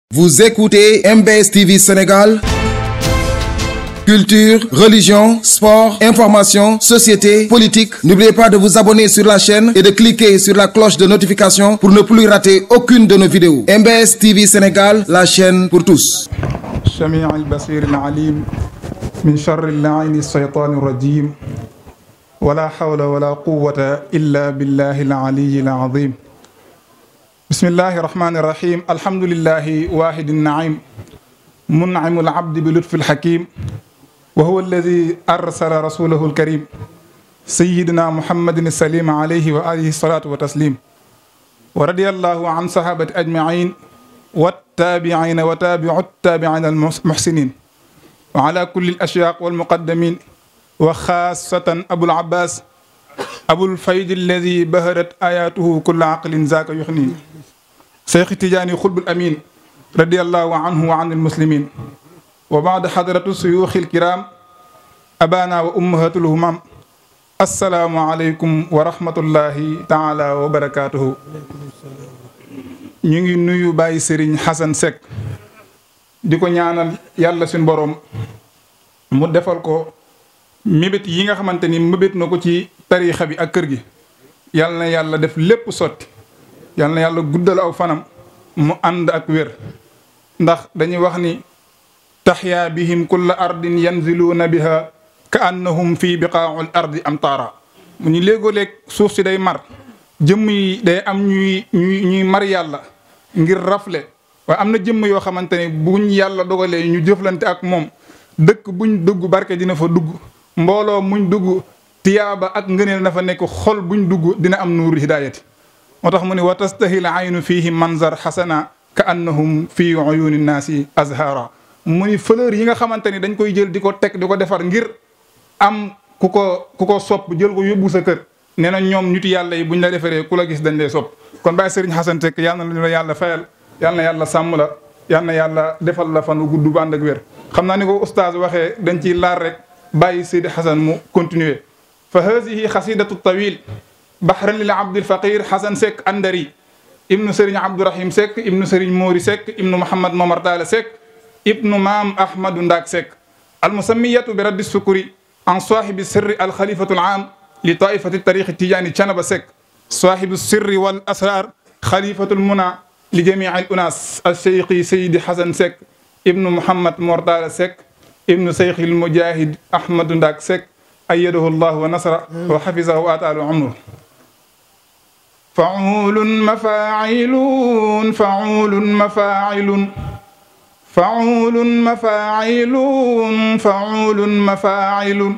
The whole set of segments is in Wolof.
Vous écoutez MBS TV Sénégal. Culture, religion, sport, information, société, politique. N'oubliez pas de vous abonner sur la chaîne et de cliquer sur la cloche de notification pour ne plus rater aucune de nos vidéos. MBS TV Sénégal, la chaîne pour tous. السميع البصير العليم من شر اللعين الشيطان الرجيم ولا حول ولا قوة إلا بالله العلي العظيم بسم الله الرحمن الرحيم الحمد لله واحد النعيم منعم العبد بلطف الحكيم وهو الذي أرسل رسوله الكريم سيدنا محمد السليم عليه وآله الصلاة والتسليم ورضي الله عن صحابة أجمعين والتابعين وتابع التابعين المحسنين وعلى كل الأشياق والمقدمين وخاصة أبو العباس أبو الفيد الذي بهرت آياته كل عقل ذاك يخني شيخ تجاني خلب الأمين رضي الله عنه وعن المسلمين وبعد حضرة الشيوخ الكرام أبانا وأمهات الهمام السلام عليكم ورحمة الله تعالى وبركاته ñu ngi nuyu Baye Serigne Xasan Seck di ko ñaanal yàlla suñ borom mu defal ko mébét yi nga xamante ni mébét na ko ci tariixa bi ak kër gi yàlla na yàlla def lépp sotti yàlla na yàlla guddal aw fanam mu ànd ak wér ndax dañuy wax ni taxyaa bihim kulla ardin yanziluuna biha ka annahum fii biqaaul ardi amtaara mu ñu léegoo-léeg suuf si day mar jëmm yi day am ñuy ñuy ñuy mar yàlla ngir rafle waaye am na jëmm yoo xamante ne buñ yàlla dogalee ñu jëflante ak moom dëkk buñ dugg barke dina fa dugg mbooloo muñ dugg tiyaaba ak ngëneel na fa nekk xol buñ dugg dina am nuuru hidaayati moo tax mu ne wa tastahil aynu fihi manzar xasana ka annahum fi uyuni naasi azhara mu ni fleur yi nga xamante ni dañ koy jël di ko teg di ko defar ngir am ku ko ku ko sopp jël ko yóbbu sa kër nee na ñoom ñuti yàlla yi buñ la defaree ku la gis dañ lay sopp kon Baye Serigne Xasan Seck yal na la yàlla fayal yal na yàlla sàmm la yal na yàlla defal la fan gudd bu ànd ak wér xam naa ni ko oustaz waxee dañ ciy laar rek bàyyi Seydi Xasan mu continuer fa haadihi xasidatu tawil bahran lil abdil faqir Xasan Seck andari ibnu Serigne Abdourahim Seck ibnu Serigne Mori Seck ibnu Mouhamad Momar Talla Seck ibnu maam Ahmadou Ndak Seck almusammiyatu bi raddi sukuri an saahibi sirri alxalifatu al aam li taifati tariqi tijaani canaba Seck saahibu sirri wal asrar xalifatul muna li jamii al unaas al cheikhi Seydi Xasan Seck ibnu Mouhamad Mor Talla Seck ibnu cheikhi al mujahid Ahmadou Ndak Seck ayyadahu llah wa nasra wa xafizahu wa ataala umru faulun mafailun faulun mafailun faulun mafailun faulun mafailun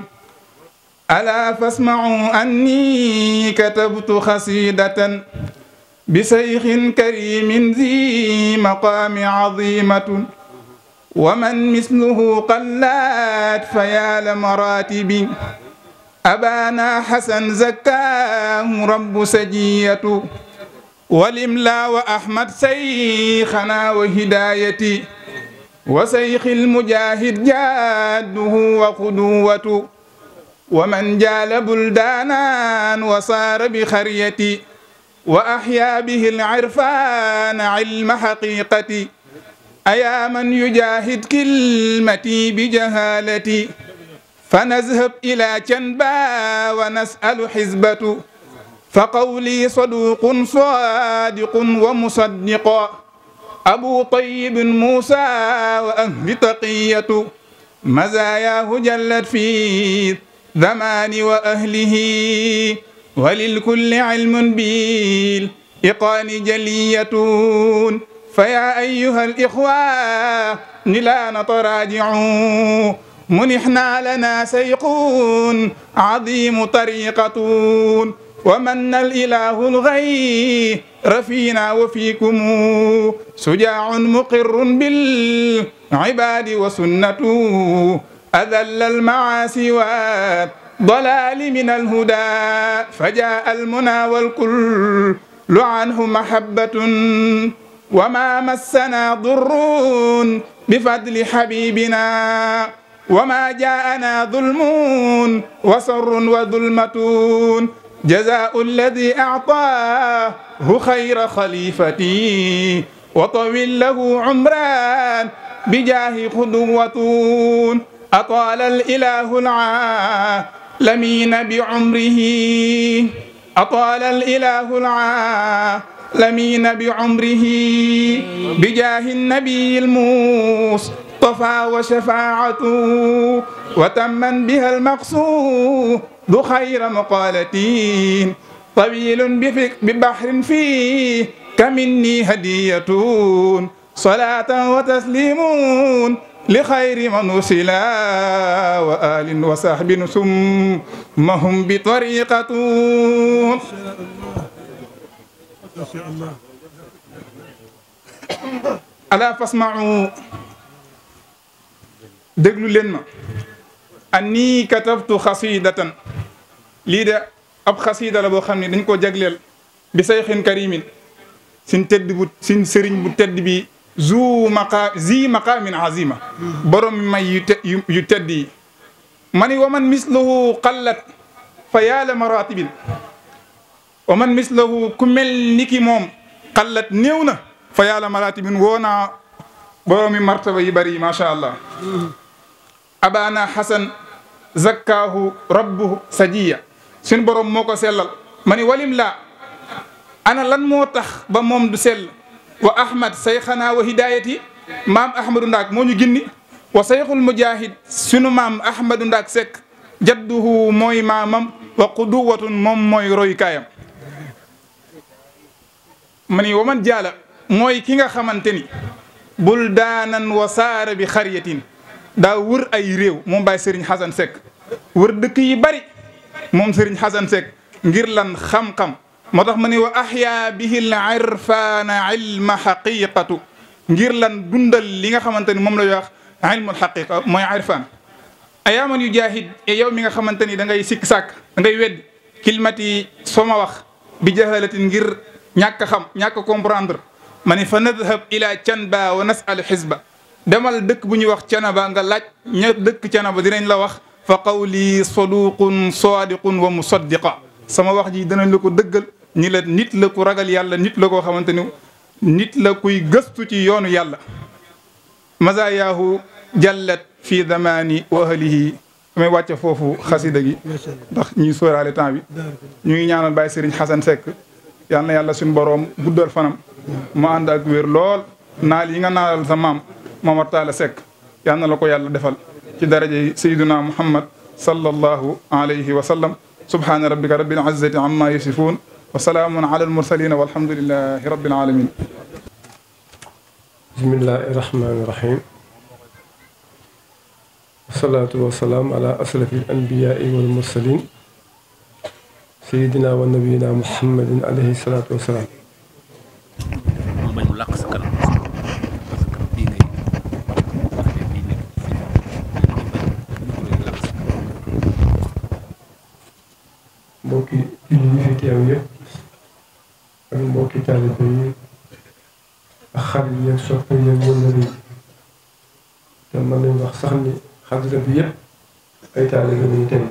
ألا فاسمعوا أني كتبت خسيدة بشيخ كريم ذي مقام عظيمة ومن مثله قلات فيا لمراتب أبانا حسن زكاه رب سجية والإملا وأحمد شيخنا وهدايتي وشيخ المجاهد جاده وقدوة ومن جال بلدانا وصار بخريتي وأحيا به العرفان علم حقيقتي أيا من يجاهد كلمتي بجهالتي فنذهب إلى جنبا ونسأل حزبة فقولي صدوق صادق ومصدق أبو طيب موسى وأهل تقية مزاياه جلت في ذمان وأهله وللكل علم بالإقان جلية فيا أيها الإخوة لا نتراجعوا منحنا لنا سيق عظيم طريقة ومن الإله الغير فينا وفيكم شجاع مقر بالعباد وسنته أذل المعاصي والضلال من الهدى فجاء المنى والكل عنه محبة وما مسنا ضر بفضل حبيبنا وما جاءنا ظلم وسر وظلمة جزاء الذي أعطاه خير خليفتي وطول له عمران بجاه خدوة أطال الإله العالمين بعمره أطال الإله العالمين بعمره بجاه النبي المصطفى وشفاعته وتمن بها المقصود خير مقالتين طويل بفك ببحر فيه كمني هدية صلاة وتسليم لخير من وصلا وآل وصحب ثمهم بطريقة ألا فاسمعوا déglu leen ma anni katabtu xasidatan lii de ab xasida la boo xam ne dañ koo jagleel bi sayxin karimin sin tedd bu sin sëriñ bu tedd bi zu maqa zi maqamin azima borom may yu te yu tedd yi ma ni wa man mislahu qallat fa yaala maratibin wa man mislahu ku mel ni ki moom qallat néew na fa yaala maratibin woo naa boroomi martaba yi bari macha allah abana hasan zakkaahu rabbuhu sajiya suñ borom moo ko sellal ma ni walim laa ana lan moo tax ba moom du sell wa ahmad sayxanaa wa hidayati maam ahmadou ndaak moo ñu ginni wa sayxul mujahid sunu maam ahmadou ndaak sekk jadduhu mooy maamam wa quduwatun moom mooy roykaayam ma ni wa man jaala mooy ki nga xamante ni bul daanan wa saara bi xariyatin daa wër ay réew moom Baye Serigne Xasan Seck wër dëkk yi bari moom Serigne Xasan Seck ngir lan xam-xam moo tax ma ne wa ahya bihi l irfana ilma xaqiqatu ngir lan dundal li nga xamante ni moom la ñuy wax ilmul xaqiqa mooy irfan ayaaman yu jaahid e yow mi nga xamante ni da ngay sikk sàkk da ngay wedd kilmati soo ma wax bi jahalatin ngir ñàkk a xam ñàkk a comprendre ma ne fa nadhab ila canba wa nasal xisba demal dëkk bu ñuy wax canaba nga laaj ña dëkk canaba dinañ la wax fa qawli saduqun sadiqun wa musaddiqa sama wax ji danañ la ko dëggal ñi la nit la ku ragal yàlla nit la koo xamante ni nit la kuy gëstu ci yoonu yàlla mazayaahu jallat fi zamani wa ahlihi damay wàcce foofu xasida gi ndax ñuy sóoraale temps bi ñu ngi ñaanal Baye Serigne Xasan Seck yal na yàlla suñu boroom guddal fanam mu ànd ak wér lool naal yi nga naalal sa maam Mamar Talla Seck yal na la ko yàlla defal ci daraja yi sayyiduna Muhammad sallallahu alayhi wa sallam subhana rabbika rabbil izzati amma yasifun wa salaamun ala al mursalin walhamdulillahi rabbil alamin bismillahi rahmani rahim wasalaatu wasalaam ala asrafi al anbiyaai wal mursalin sayidina wa nabiyina muhammadin alayhi salaatu wasalaam mu bañ mu làq sa kanam parce que fii ngay waxee fii nekk fii làq sa kanam mbokki julli yi fi teew yëpp ak mbokki taalibe yi ak xarit yi ak soppe yi ak wëllëre yi te mën nañ wax sax ni xadra bi yëpp ay taalibe lañu tey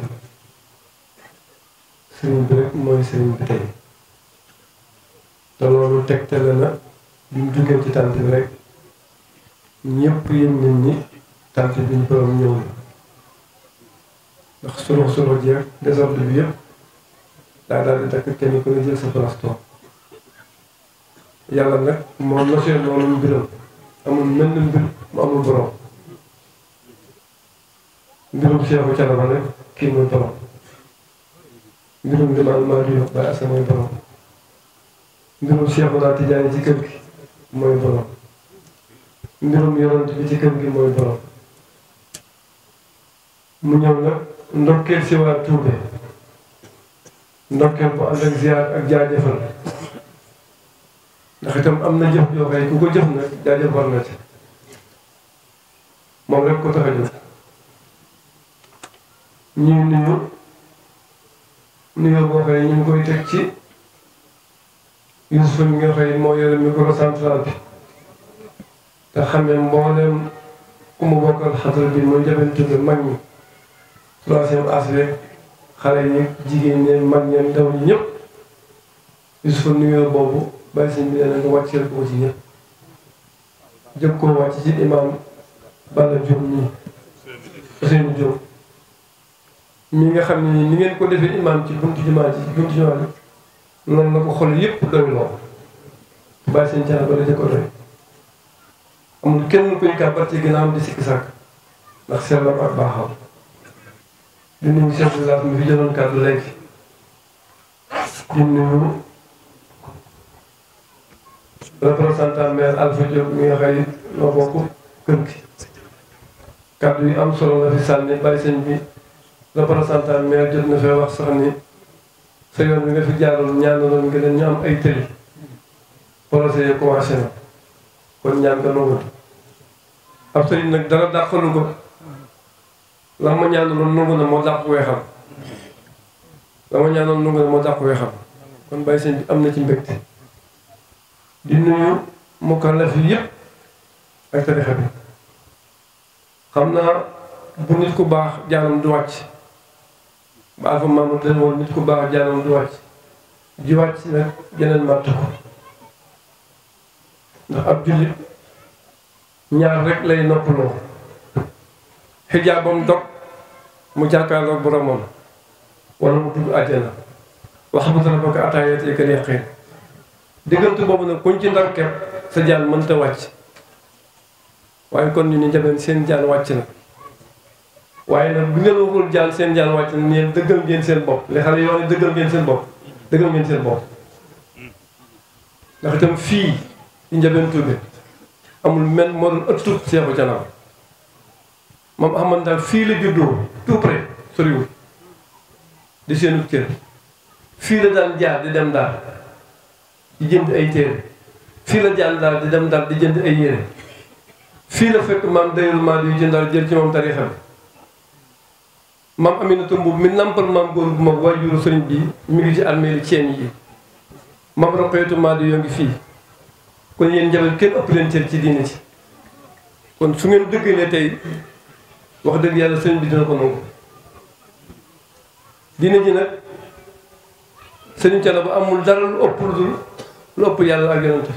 sëriñ bi rek mooy sëriñ bi tey te loolu tegtale na bi mu jógee ci tànt bi rek ñëpp yëg nañ ni tànt bi ñu borom ñëw na ndax solo solo jeex désordre bi yëpp daa daal di takk kenn ku ne jël sa place toog yàlla nag moom la seen noonu mbiram amul mel ni mbir mu amul borom mbirum Seexu Canaba nag kii mooy borom mbirum limaan maa di yokk ba asa mooy borom mbirum Seexu naa Tijaani ci kër gi mooy borom mbirum yonent bi ci kër gi mooy borom mu ñëw nag ndokkeel si waa Tuube ndokkeel bu ànd ak ziar ak jaajëfal ndax itam am na jëf joo xëy ku ko jëf nag jaajëf war na ci moom rek ko tax a jóg ñuy nuyu nuyoo boo xëy ñu ngi koy teg ci Youssouf mi nga xëy moo yore micro central bi te xamee mboolem ku mu bokkal xatal bi muy jabante bi mag ñi troisième âge xale yi jigéen ñi mag ñi ndaw ñi ñëpp Youssouf nuyoo boobu bàyyi sëñ bi nee na nga wàcceel ko ci ñëpp jëkk koo wàcc ci imam Balla Diop nii Ousseynou Diop mi nga xam ne ni ngeen ko defee imam ci buntu jumaa ji ci buntu jumaa ji noonu la ko xol yépp doy loo bàyyi seen cana ba la jëkko doy amul kenn kuy kàbbar ci ginnaaw di sikki sàkk ndax sellam ak baaxam di nuyu chef de village mi fi jëloon kàddu léegi di nuyu représentant maire Alpha Diop mi nga xëy noo bokk kër gi kàddu yi am solo la fi sànni bàyyi sëñ bi représentant maire jot na fee wax sax ni sa yoon bi nga fi jaaroon ñaanaloon nga leen ñu am ay tëli projet yi commencé na kon ñaan nga nangu ab sëriñ nag dara dàqalu ko la ma ñaanaloon nangu na moo dàq weexam la ma ñaanaloon nangu na moo dàq weexam kon bàyyi sëñ bi am na ci mbégte di nuyu mukallaf yi yëpp ak tarixa bi xam naa bu nit ku baax jaanam du wàcc ba alfa maama den woon nit ku baax jaanam du wàcc ji wàcc nag geneen màtt ko ndax ab jullit ñaar rek lay noppaloo xijaabam dog mu jàkkaarloog boromam wala mu dugg àjjana wax bu dara ba ko ataayatee ka yaqin diggante boobu nag kuñ ci ndar kepp sa jaan mënta wàcc waaye kon ñu ni njabeen seen jaan wàcc na waaye nag bi ngeen waxul jaan seen jaan wàcc na neen dëggal ngeen seen bopp li xale yoo ne dëggal ngeen seen bopp dëggal ngeen seen bopp ndax itam fii ci njabeen Touré amul men moo doon ëttu seexu canam moom Ahmad daal fii la juddoo tout près soriwul di seenu kër fii la daan jaar di dem daal di jënd ay téere fii la jaan daal di dem daal di jënd ay yére fii la fekk maam dayul maa yu jëndal jël ci moom tarixa bi maam Aminata Mbuub mi nampal maam góor bu mag waajuru sëriñ bi mi ngi ci armeeri ceen yi maam Roqeetu maa yoo ngi fii kon yéen njaboot kenn ëpp leen cër ci diine ci kon su ngeen dëggalee tey wax dëgg yàlla sëriñ bi dina ko nangu diine ji nag sëriñ Cana ba amul dara lu ëpp lu dul lu ëpp yàlla ak yonent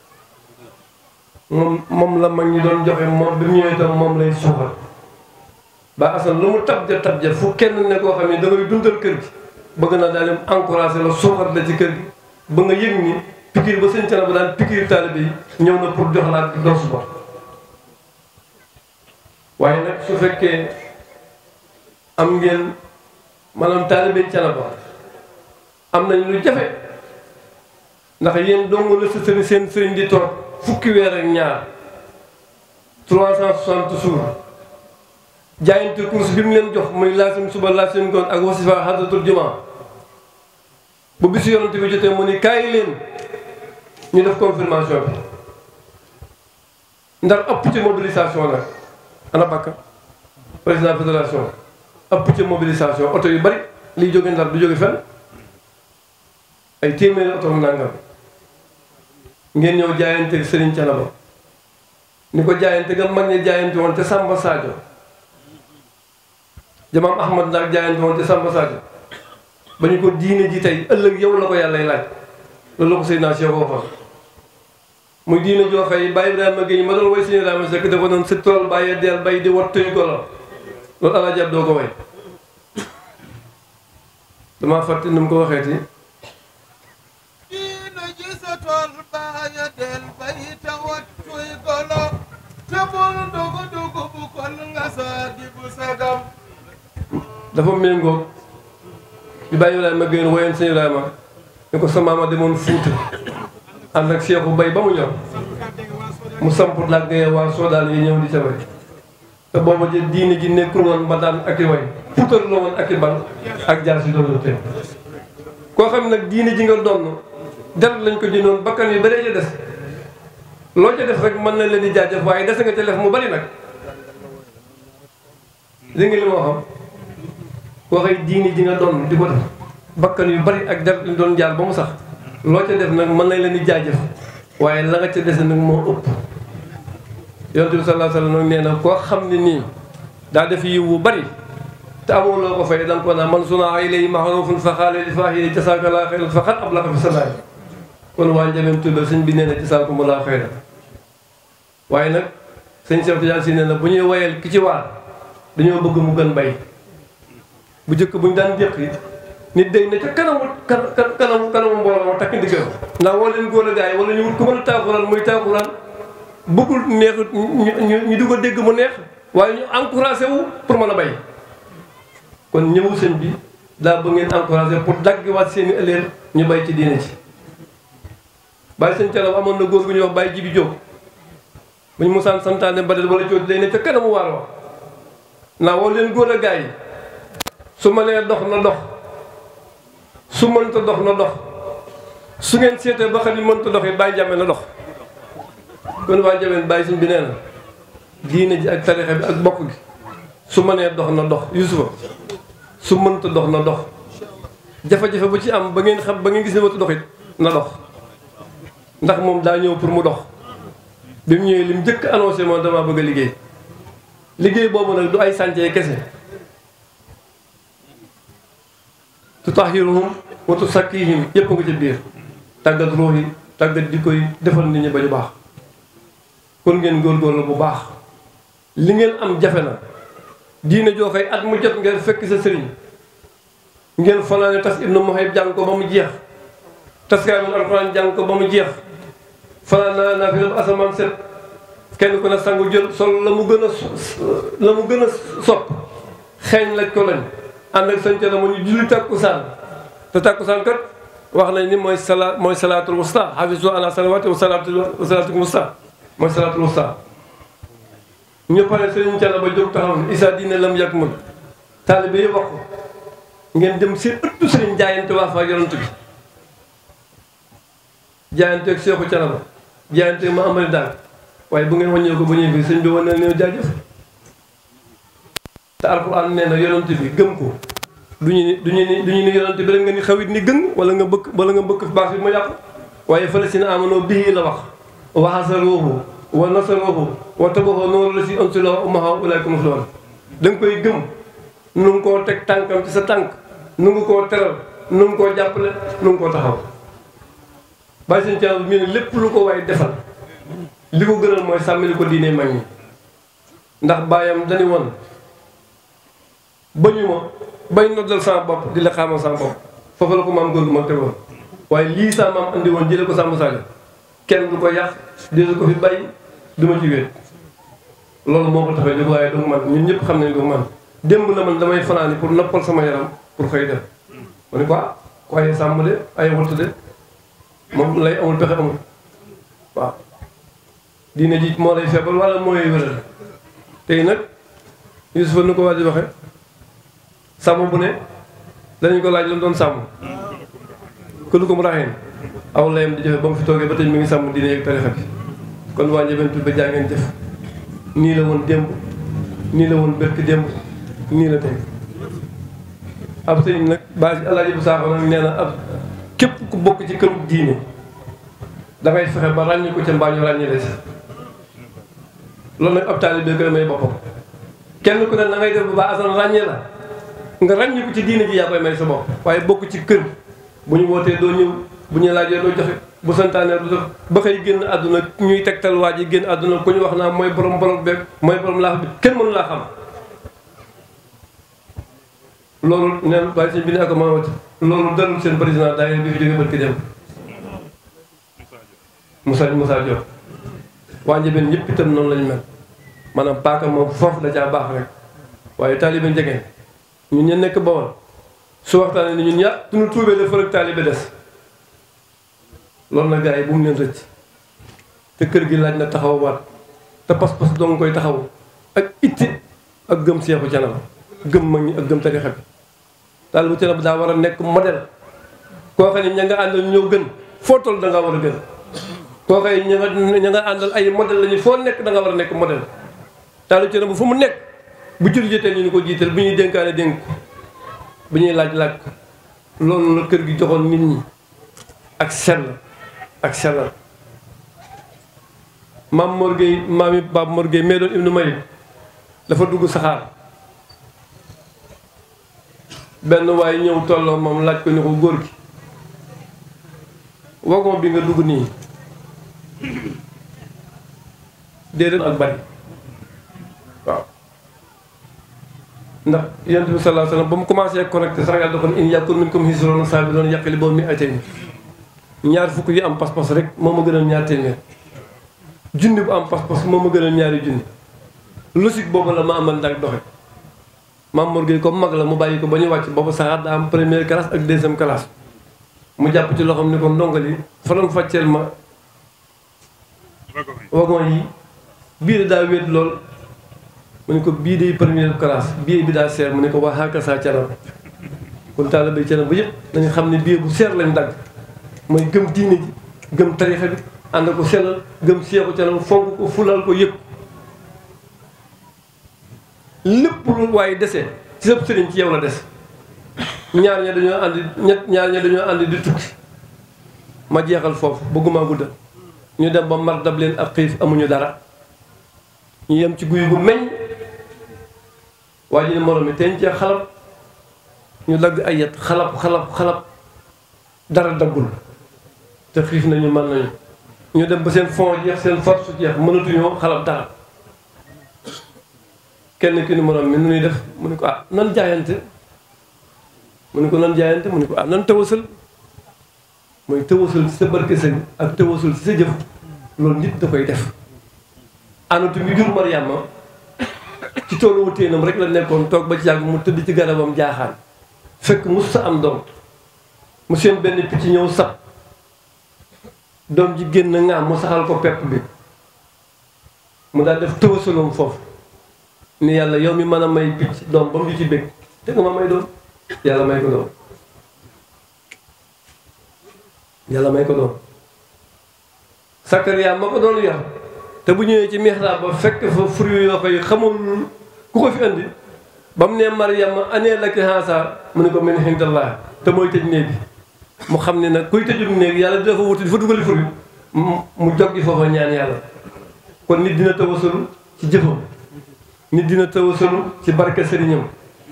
moom moom la mag ñi doon joxe moom bi mu ñëwee itam moom lay suuxal ba asan lu mu tabja tabja fu kenn ne koo xam ne da ngay dundal kër gi bëgg na daal di encouragé la suuxat la ci kër gi ba nga yëg ni pikir ba sëñ Cana ba daan pikir taalibe yi ñëw na pour jox laa doosu ba waaye nag su fekkee am ngeen maanaam taalibe Cana ba am nañ lu jafe ndax yéen dong la sa sëriñ seen sëriñ di toog fukki weer ak ñaar trois cent soixante jours jaayante course bi mu leen jox muy laasim suba laasim ngoon ak wasifa hadratul juma bu bisu yonante bi jotee mu ni kaay leen ñu def confirmation bi ndax ëpp ci mobilisation nag ana bakka président fédération ëpp ci mobilisation oto yu bari liy jóge ndar du jóge fenn ay téeméeri oto nangam ngeen ñëw jaayante Serigne Thiénaba ni ko jaayante nga mag ñi jaayante woon te Samba Sadio jamaam Ahmad ndax jaayante woon te Samba Sadio ba ñu ko diine ji tey ëllëg yow la ko yàllay laaj loolu la ko Seydina Cheikh waxoon muy diine joo xëy Baye Ibrahima Gueye ma doon way Sëñ Ibrahima Seck dafa doon si tool bàyyee deel bay di wat tëy golo loolu alaaji ab doo ko way damaa fàtte ni mu ko waxeeti dafa méngóog bi bàyyi Ibrahima Gueye woyoon sëñ Ibrahima ni ko sa maama demoon Fuuta ànd ak Seexu bay ba mu ñor mu samp làggee waa Soodaan yi ñëw di ca bay te booba ji diine ji nekkul woon ba daan ak i way puutar la woon ak i bal ak jaar si doon teel koo xam nag diine ji nga donn deret lañ ko jëndoon bakkan yu bëree ca des loo ca def rek mën na leen di jaajëf waaye des nga ca def mu bari nag li nga li moo xam koo xëy diine ji nga doon di ko def bakkan yu bari ak deret lañ doon jaar ba mu sax loo ca def nag mën nañ leen di jaajëf waaye la nga ca dese nag moo ëpp yonent bi sallallahu alayhi wasallam nee na koo xam ne nii daa def yiw bu bari te amoo loo ko fay da nga ko naan man sunaa ilayhi ma'rufun fa qaala li faahihi jazaakallaahu xayran faqad ablaga fi salaati kon waa Ndiabène Touré sëñ bi nee na jasaakumullahu xayran waaye nag sëñ Cheikh Tidiane si nee na bu ñuy woyal ki ci waar dañoo bëgg mu gën bay bu njëkk bu ñu daan déq yi nit day ne ca kanamu kanamu kanamu mbooloo ma takk ndiggam ndax woo leen góor a gaay wala ñu wut ku mën a taaxuraan muy taaxuraan bëggul neex ñu ñu di ko dégg mu neex waaye ñu encouragé wu pour mën a bay kon ñëwu sëñ bi daa ba ngeen encouragé pour daggiwaat seen i ëllëg ñu bay ci diine ci bàyyi sëñ Thiénaba amoon na góor gu ñuy wax bàyyi jibi jóg bu ñu musaan santaane badal wala cooti day ne ca kanamu waar wa naa woo leen góor a gaay yi su ma nee dox na dox su mënta dox na dox su ngeen seetee ba xam ni mënta dox it bàyyi jàmme na dox kon waa jameen bàyyi suñ bi nee na diine ji ak tarixa bi ak bokk gi su ma nee dox na dox yusufa su mënta dox na dox jafe-jafe bu ci am ba ngeen xam ba ngeen gis ne wata dox it na dox ndax moom daa ñëw pour mu dox bi mu ñëwee li mu njëkk annoncé moom damaa bëgg a liggéey liggéey boobu nag du ay sàncee kese tutahhiruhum wa tusakkihim yëpp nga ci biir tàggat ruux yi tàggat di koy defal nit ñi ba ñu baax kon ngeen góorgóorlu bu baax li ngeen am jafe na diine joo xëy at mu jot ngeen fekk sa sëriñ ngeen fanaane tas ibnu Muhayb jàng ko ba mu jeex tas kaamil alxuraan jàng ko ba mu jeex fanaan naa naa fi dem asamaan set kenn ku ne sangu jël sol la mu gën a la mu gën a sopp xeeñ laj ko lañ ànd ak sañca la mu ñu julli tàkkusaan te tàkkusaan kat wax nañ ni mooy sala mooy salaatul wusta hafizu ala salawati wa salaatul wa salaatul wusta mooy salaatul wusta ñu pare sëriñ Cala ba jóg taxaw ne isa diine lam yàgg mën taalibe yi wax ko ngeen dem seen ëttu sëriñ jaayante waa fa yonent bi jaayante ak Seexu Cala ba jaayante ma amari daal waaye bu ngeen wàññee ko ba ñëw bi sëñ bi wane ne jaajëf te alxuraan nee na yonent bi gëm ko du ñu ni du ñu ni du ñu ni yonent bi rek nga ni xawit ni gën wala nga bëgg wala nga bëgg baax bi ma yàqu waaye fële si na amanoo bii la wax wa hasaruhu wa nasaruhu wa tabaxoo noonu la si ansula umaha ulayka muslimun da nga koy gëm nu ngi koo teg tànkam ci sa tànk nu ngi koo teral nu ngi koo jàppale nu ngi koo taxaw bàyyi seen caabi mi ne lépp lu ko waay defal li ko gënal mooy sàmmali ko diine mag ñi ndax bàyyam dañu woon bañu ma bay noddal sama bopp di la xaamal sama bopp foofu la ko maam góor gu mag tegoon waaye lii sa maam andi woon jële ko sàmm saaga kenn du ko yàq désu ko fi bàyyi du ma ci wéet loolu moo ko taxee jóg waaye du man ñun ñëpp xam nañ du man démb la man damay fanaani pour noppal sama yaram pour xëy def ma ne ko ah ku ay sàmm de ay wattu de moom lay amul pexe amul waaw diine ji moo lay feebal wala moo lay wéral tey nag Yusufa nu ko waa di waxe sàmm bu ne dañu ko laaj la doon sàmm këlu ko mu raxeen aw layam di jëfe ba mu fi toogee ba tey mi ngi sàmm diine ak tarixa bi kon waa Ndiébène ba jaa ngeen jëf nii la woon démb nii la woon bërki démb nii la tey ab sëñ nag baa si alaaji bu saaxo nag nee na ab képp ku bokk ci këru diine dangay fexe ba ràññi ko ca mbaa ñu ràññi des loolu nag ab taalibe koy may boppam kenn ku ne na ngay def ba baa asan ràññee la nga ràññi ko ci diine ji yaa koy may sa bopp waaye bokk ci kër bu ñu wootee doo ñëw bu ñu laajee doo joxe bu santaanee du def ba xëy génn àdduna ñuy tegtal waa ji génn àdduna ku ñu wax naa mooy borom borom beeg mooy borom laax bi kenn mënu laa xam loolu neen waaye sëñ bi ne ako mamati loolu dalul seen président daayira bi fi jógee barki dem Moussa Moussa Diop waa Ndiébène ñëpp itam noonu lañu mel maanaam paaka moom foofu da caa baax rek waaye taalibe njegeen ñun ñeen nekk Bawol su waxtaanee ni ñun ña suñu tuubee dafa rek taalibe des loolu nag gars yi bu mu leen rëcc te kër gi laaj na taxaw waat te pas-pas doo nga koy taxaw ak itti ak gëm seexu canam gëm mag ñi ak gëm tarixa bi daal bu canam daa war a nekk modèle koo xam ne ña nga àndal ñëw gën foo toll da nga war a gën koo xam ne ña nga ña nga àndal ay modèle lañu foo nekk da nga war a nekk modèle taalu canam bu fu mu nekk bu jël jotee ñu ni ko jiital bu ñuy dénkaane dénk ko bu ñuy laaj laaj ko loolu la kër gi joxoon nit ñi ak sell ak sellal maam Mor Gueye maam yi Baab Mor Gueye mee doon ibnu Mayib dafa dugg saxaar benn waaye ñëw tolloo moom laaj ko ni ko góor gi wagon bi nga dugg nii déedéet ak bari waaw ndax yonent bi sallallahu alayhi wasallam ba mu commencé connecté sax yàlla da ko ne in yakun minkum hisrun saabirun yaghlibu mi'atayn ñaar fukk yi am pas-pas rek moo ma gënal ñaar téeméer junni bu am pas-pas moo ma gënal ñaari junni logique boobu la ma amal ndax doxe Maam Mor Gueye comme mag la mu bàyyi ko ba ñu wàcc boobu saxaar daa am première classe ak deuxième classe mu jàpp ci loxoom ni ko ndongali faram fàcceel ma wagon yi biir daa wéet lool mu ne ko bii day première classe bii bi daa seer mu ne ko waa xaaka saa canam kon taalibe canam ba yëpp dañu xam ne bii bu seer lañ dagg mooy gëm diine ji gëm tarixa bi ànd ko sellal gëm seexu canam fonk ko fulal ko yëpp lépp lu waaye desee ci sëb sëriñ ci yow la des ñaar ña dañoo ànd ñett ñaar ña dañoo ànd di tukki ma jeexal foofu bëgguma gudda ñu dem ba mar dab leen ak xiif amuñu dara ñu yem ci guy gu meññ waa ji ne moroom mi teen cee xalab ñu dagg ay yet xalab xalab xalab dara daggul te xiif nañu mën nañu ñu dem ba seen fond jeex seen force jeex mënatuñoo xalab dara kenn ki ni moroom mi nu ñuy def mu ne ko ah nan jaayante mu ne ko nan jaayante mu ne ko ah nan tawasal mooy tëwasul ci sa barke sëñ ak tëwasul ci sa jëf loolu nit da koy def anatu mi jur Mariama ci toolu wutéenam rek la nekkoon toog ba ci yàgg mu tëdd ci garabam jaaxaan fekk mus sa am doom mu seen benn picc ñëw sab doom ji génn ŋaam mu saxal ko pepp bi mu daal def tëwasulum foofu ni yàlla yow mi mën a may picc doom ba mu di ci bég te nga ma may doom yàlla may ko doom yàlla may ko doon Sakariya ma ko doon yor te bu ñëwee ci mihrab ba fekk fa fruit yoo koy xamul ku ko fi andi ba mu ne Maryam anee laki haasa mu ne ko min indallah te mooy tëj néeg bi mu xam ne nag kuy tëjum néeg yàlla dafa wuti dafa dugali fruit mu joggi foofa ñaan yàlla kon nit dina tawasalu ci jëfam nit dina tawasalu ci barke sëriñam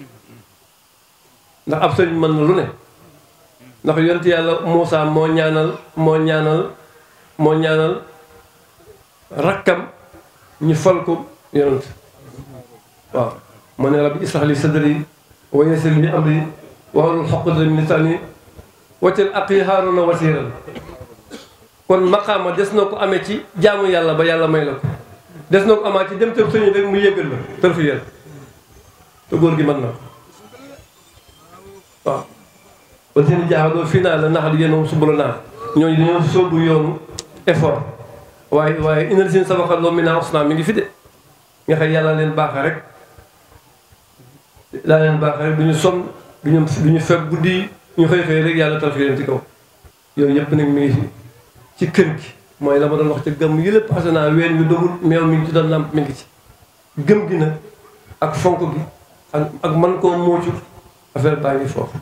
ndax ab sëriñ mën na lu ne ndax yonent yàlla Moussa moo ñaanal moo ñaanal moo ñaanal rakkam ñu fal ko yonent waaw moo ne rabbi israh li sadri wa yassir li amri wahlul uqdatan min lisani waj'al aqi haaruna wasiiran kon maqaama des na ko amee ci jaamu yàlla ba yàlla may la ko des na ko amaat ci dem tëb sëñ rek mu yëgal la tërfi yàlla te góor gi mën na ko waaw wala seen jaaxaloo fii naa la nax di yéen subula naa ñooñu dañoo sóobu yoonu effort waaye waaye inal seen sabaxal loo mi naa os naa mi ngi fi de nga xam yàlla leen baaxa rek laa leen baaxa rek du ñu sonn du ñu du ñu fekk guddi ñu xëy xëy rek yàlla tal fi leen ci kaw yooyu yëpp nag mi ngi fi ci kër gi mooy la ma doon wax ca gëm yi lépp passé naa ween yu dogul meew mi ngi ci doon lamp mi ngi ci gëm gi nag ak fonk gi ak ak man koo muucu affaire baa ngi foofu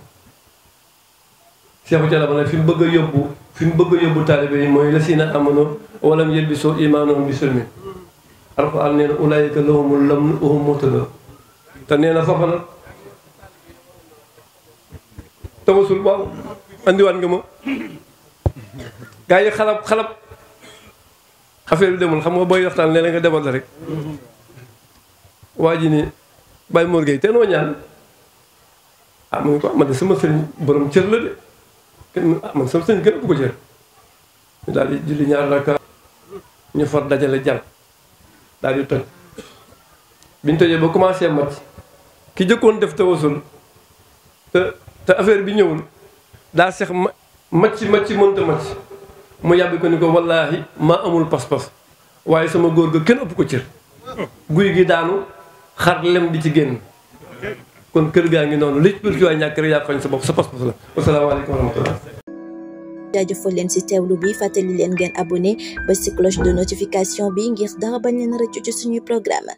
Seexu Jalla ba nag fi mu bëgg a yóbbu fi mu bëgg a yóbbu taalibe yi mooy la siina amano walam yelbisoo imaanahum bi sulmi alxuraan nee na ulaayika lahumul lamnu wa hum muhtadun te nee na foofa nag tawasul waaw andiwaat nga ma gaa yi xalab xalab affaire bi demul xam nga booy waxtaan léeg nga demal la rek waa ji ni Baye Mor Gueye te noo ñaan ah mu ne ko man de sama sëriñ borom cër la de kenn ah man sama sëriñ gën a ko cër ñu daal di julli ñaar rakka ñu far dajale jal daal di toj biñ tojee ba commencé mat ki jëkkoon def tawasul te te affaire bi ñëwul daa seex ma macc macc mënta macc mu yàbbi ko ni ko wallaahi maa amul pas-pas waaye sama góor ga kenn ëpp ko cër guy gi daanu xar lem di ci génn kon kër gaa ngi noonu li ci waay ñàkk rek yaa xoñ sa bopp sa pas-pas la wasalaamaaleykum wa rahmatullah jaajëfal leen ci teewlu bi fàttali leen ngeen abonné ba ci cloche de notification bi ngir dara bañ leen rëccu ci suñuy programme